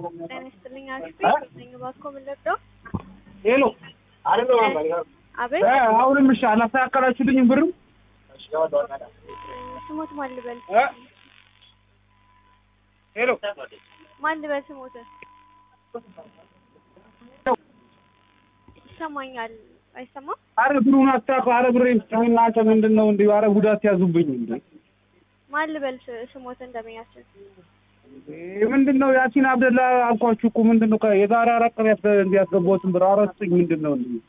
ጤና ይስጥልኝ አሪፍ ነኝ። እባክዎ ምን ልርዳው? ሄሎ አቤት እ አሁንም እሺ አላስተካከላችሁልኝም ብርም ስሞት ማን ልበል? እ ሄሎ ማን ልበል ስሞት? ይሰማኛል አይሰማም? አረ ብሩን አታውቅም። አረ ብሬ ስጠኝና አንተ ምንድን ነው እንዲሁ አረ ጉዳት ያዙብኝ እንዴ ማን ልበል ስ- ስሞት እንደመያችን ይሄ ምንድን ነው ያሲን አብደላ አልኳችሁ እኮ ምንድን ነው ከ- የዛሬ አራት ቀን ያስ እንዲያስገባሁትን ብር አረ ስጡኝ ምንድን ነው እንዴ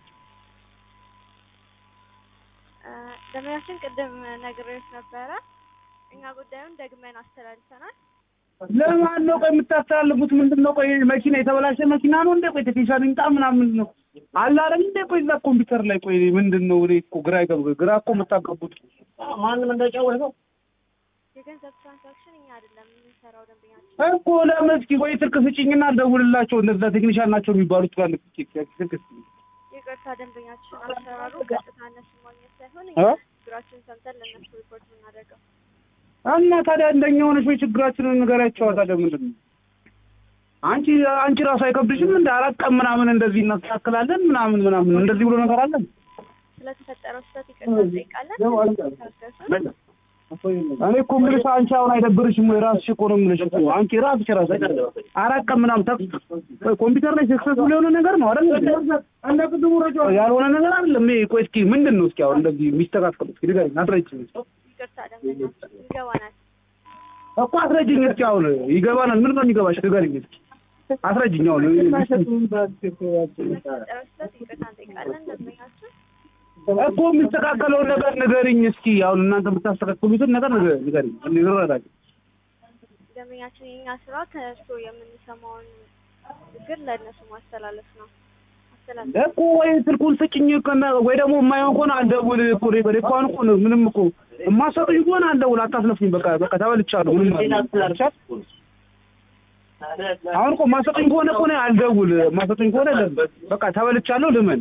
እ፣ ደመያችን ቅድም ነግሬዎች ነበረ። እኛ ጉዳዩን ደግመን አስተላልፈናል። ለማን ነው ቆይ የምታስተላልፉት? ምንድን ነው ቆይ መኪና የተበላሸ መኪና ነው እንዴ? ቆይ ቴክኒሻን ይምጣ ምናምን ነው አለ አይደል እንዴ? ቆይ እዛ ኮምፒውተር ላይ ቆይ ምንድን ነው እኔ እኮ ግራ ይገባ ግራ እኮ የምታገቡት ማንም እንዳጫወት ነው የገንዘብ ትራንዛክሽን እኛ አይደለም የምንሰራው ደንበኛችን እኮ ለምን እስኪ ቆይ ስልክ ስጭኝና አልደውልላቸው እነዛ ቴክኒሻን ናቸው የሚባሉት ጋር ልክ ስልክ ስጭኝ ይቅርታ ደንበኛችን አሰራሩ ቀጥታ እነሱን ማግኘት ሳይሆን እ? እኛ ችግራችን ሰምተን ለእነሱ ሪፖርት የምናደርገው እና ታዲያ እንደኛ ሆነሽ ወይ ችግራችንን ንገሪያቸው። ታዲያ ምንድን ነው አንቺ አንቺ ራሱ አይከብድሽም? እንደ አራት ቀን ምናምን እንደዚህ እናስተካክላለን ምናምን ምናምን እንደዚህ ብሎ ነገር አለን። ስለተፈጠረው ስህተት ይቅርታ እንጠይቃለን። ታገሱ። እኔ እኮ የምልሽ አንቺ አሁን አይደብርሽም ወይ? ራስሽ እኮ ነው የምልሽ እኮ አንቺ ራስሽ ራስሽ አራት ቀን ምናምን ተክ ኮምፒውተር ላይ ሰክሰስፉል የሆነ ነገር ነው አይደል? እንደ ቅድሙ ረጃ ያልሆነ ነገር አይደለም። ይሄ ቆይ እስኪ ምንድን ነው እስኪ አሁን እንደዚህ የሚስተካከሉት እስኪ ንገሪኝ፣ አስረጅኝ ይቅርታ ደንበኛችን ይገባናል። እኮ አስረጅኝ እስኪ አሁን ይገባናል። ምን ነው የሚገባሽ? ንገሪኝ እስኪ አስረጅኝ አሁን ስለተፈጠረው ስህተት ይቅርታ እንጠይቃለን። ደንበኛችን እኮ የሚስተካከለውን ነገር ንገሪኝ እስኪ አሁን እናንተ የምታስተካክሉትን ነገር ንገ- ንገሪኝ እንረዳለን። ደንበኛችን የእኛ ስራ ከእርሶ የምንሰማውን ችግር ለእነሱ ማስተላለፍ ነው። አስተላለፍ እኮ ወይ ስልኩን ስጭኝ ከነ- ወይ ደግሞ የማይሆን ከሆነ አልደውል እኮ እኔ በደንብ እኮ አሁን እኮ ነው ምንም እኮ የማሰጡኝ ከሆነ አልደውል አታስለፍኝ። በቃ በቃ ተበልቻለሁ። ምንም ማለት ነው። አሁን እኮ የማሰጡኝ ከሆነ እኮ እኔ አልደውል የማሰጡኝ ከሆነ ለ- በቃ ተበልቻለሁ። ልመን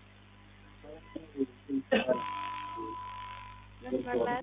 መስመር ላይ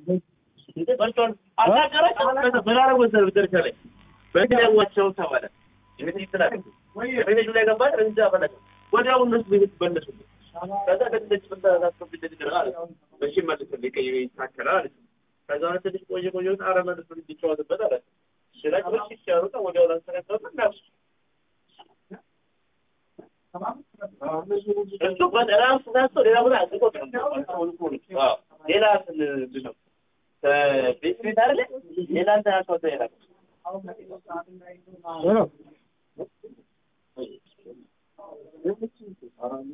ሌላ ምንድን ነው ቤት ቤት አይደለ ሌላ እንትን አካውንት ላይ ላከው። ሄሎ